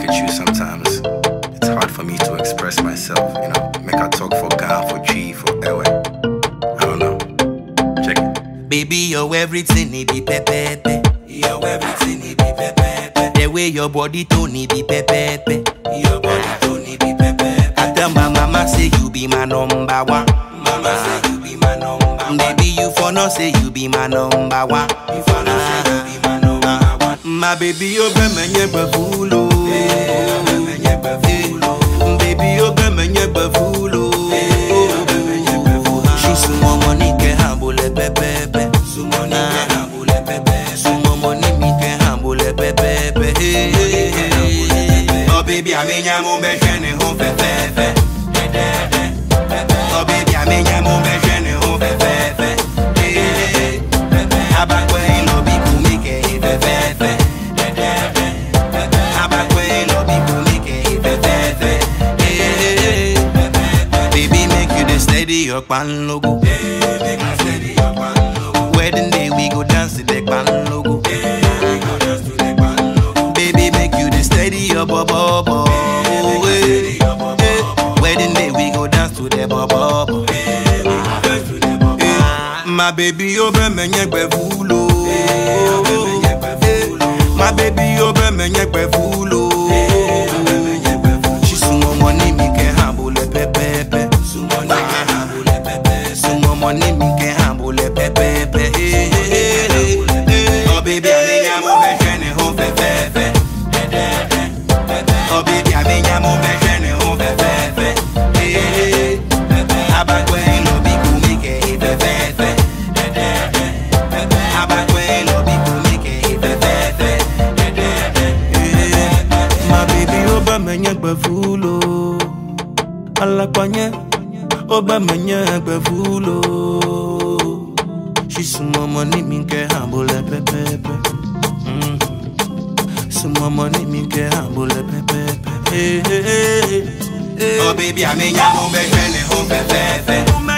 at you sometimes. It's hard for me to express myself, you know. Make I talk for Gan, for G, for Ewe. I don't know. Check it. Baby, you're everything, it be pepepe. You're everything, it be pepepe. The way your body tone, it be pepepe. Your body tone, it be pepepe. I tell my mama say you be my number one. Mama say you be my number one. Baby, you for no say you be my number one. You for no say you be my number one. My baby, you be my nyeba fulo. Baby, you be my nyeba fulo. She sumo money ke hambule pepepe. Sumo ni ke hambule pepepe. Sumo money mi ke hambule pepepe. Oh baby, amenya mo be shene ho fe fe fe. Oh baby, amenya mo be shene ho fe fe fe. Abakwe ilo bi kumi ke fe fe fe. Abakwe ilo bi kumi ke fe fe fe. Baby, make you the steady your pan logo. Wedding day we go dance to the pan logo. Baby, make you the steady your bubble. bubble. Eh, eh. Wedding day we go dance to the bubble. Eh, My baby, you be me nyekwe fulo. Eh, My baby, you be me nyekwe fulo. She sumo money mi ke hambule pepepe. Sumo money ke hambule pepe. Sumo money mi ke hambule pepepe. Oh baby, I mean I'm over shene ho fe fe fe. Oh baby, I mean I'm over shene ho fe fe fe. Abakwe lo bi kumi ke fe fe fe. Abakwe lo bi kumi ke fe fe fe. My baby, oba menye gbe fulo. Alakwanye, oba menye gbe fulo. She sumo money mi ke hambule pepepe. Mm. Sumo money mi ke hambule pepepe. Hey, hey, hey, hey. Oh baby, I mean, I'm on be shene ho fe fe fe.